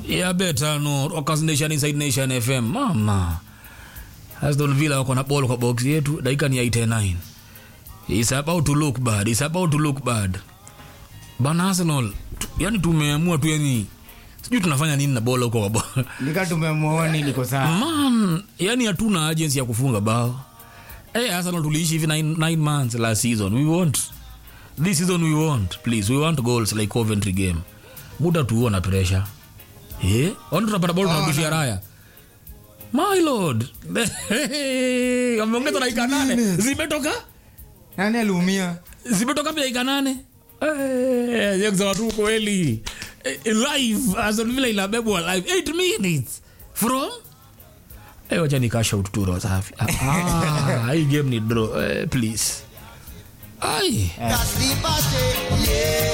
ya beta no Rockers Nation Inside Nation FM mama Aston Villa wako na ball kwa box yetu dakika ni ya 89 It's about to look bad It's about to look bad bana Arsenal tu, yani tumeamua tu yani sijui tunafanya nini na bola huko kwa bola nika tumemuona nini kwa saa man yani hatuna agency ya kufunga bao hey, Arsenal tuliishi hivi 9 months last season we want this season we want please we want goals like Coventry game muda tuo na pressure eh ona tunapata ball tunarudishia raya my lord ameongeza dakika nane zimetoka nani aliumia zimetoka pia dakika nane Eh, ya kusema tu kweli Eh, live Aston Villa inabebwa live 8 minutes from Eh, wacha nikasha ututuro safi ah, hii game ni draw eh, please ai That's the party, yeah.